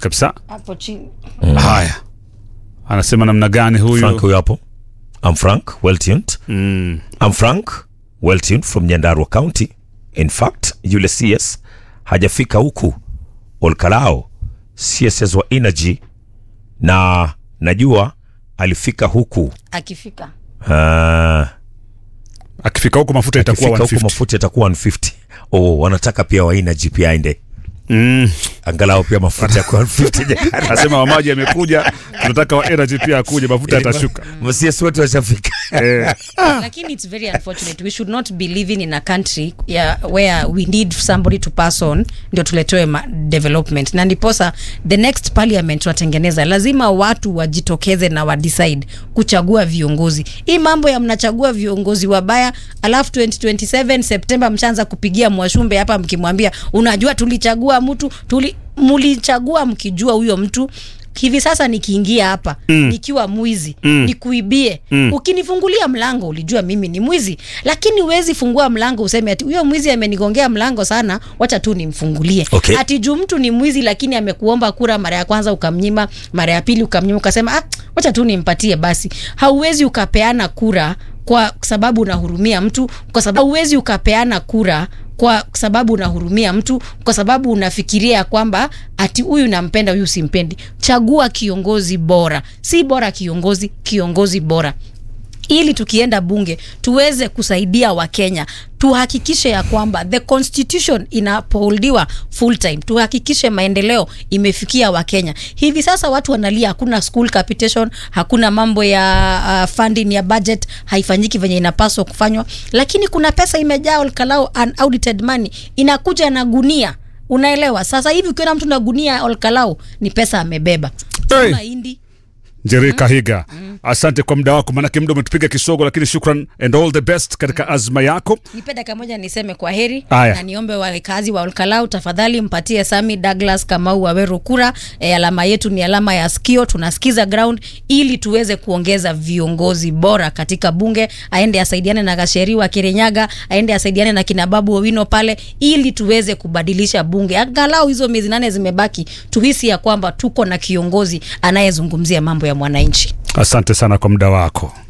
kabisa. hapo chini Haya, anasema namna gani huyu? Frank huyo hapo. I'm Frank, well tuned. Mm. I'm Frank, well tuned from Nyandarua County. In fact, yule CS hajafika huku Olkalao, CSS wa Energy, na najua alifika huku akifika uh, Akifika huko mafuta itakuwa akifika huku 150. mafuta itakuwa 150. Oh, wanataka pia wa Energy pia aende Mm. angalau pia mafuta yakuwa 150. Anasema wa maji amekuja, tunataka wa energy pia akuje, mafuta yatashuka. CS wote washafika. Eh, lakini it's very unfortunate we should not be living in a country yeah, where we need somebody to pass on ndio tuletewe ma- development na ndiposa the next parliament tunatengeneza lazima watu wajitokeze na wadecide kuchagua viongozi hii mambo ya mnachagua viongozi wabaya alafu 2027 septemba mshaanza kupigia mwashumbe hapa mkimwambia unajua tulichagua mtu tuli mulichagua mkijua huyo mtu hivi sasa nikiingia hapa mm. nikiwa mwizi mm. nikuibie mm. ukinifungulia mlango ulijua mimi ni mwizi lakini huwezi fungua mlango useme ati huyo mwizi amenigongea mlango sana wacha tu nimfungulie Okay. ati juu mtu ni mwizi lakini amekuomba kura mara ya kwanza ukamnyima mara ya pili ukamnyima ukasema ah, wacha tu nimpatie basi hauwezi ukapeana kura kwa sababu unahurumia mtu kwa sababu hauwezi ukapeana kura kwa sababu unahurumia mtu kwa sababu unafikiria ya kwamba ati huyu nampenda huyu simpendi chagua kiongozi bora si bora kiongozi kiongozi bora ili tukienda bunge tuweze kusaidia wakenya tuhakikishe ya kwamba the constitution inapoholdiwa full time tuhakikishe maendeleo imefikia wakenya hivi sasa watu wanalia hakuna school capitation hakuna mambo ya uh, funding ya budget haifanyiki venye inapaswa kufanywa lakini kuna pesa imejaa olkalao unaudited money inakuja na gunia unaelewa sasa hivi ukiona mtu na gunia olkalao ni pesa amebeba Hey. mahindi Njeri Kahiga, asante kwa muda wako, maanake muda umetupiga kisogo, lakini shukran and all the best katika azma yako. nipe dakika moja niseme kwa heri Aya. na niombe wakazi wa Olkalau tafadhali mpatie Sami Douglas Kamau Waweru kura. E, alama yetu ni alama ya sikio, tunasikiza ground ili tuweze kuongeza viongozi bora katika bunge. Aende asaidiane na Gasheri wa Kirinyaga, aende asaidiane na kina Babu Owino pale, ili tuweze kubadilisha bunge. Angalau hizo miezi nane zimebaki, tuhisi ya kwamba tuko na kiongozi anayezungumzia mambo ya mwananchi. Asante sana kwa muda wako.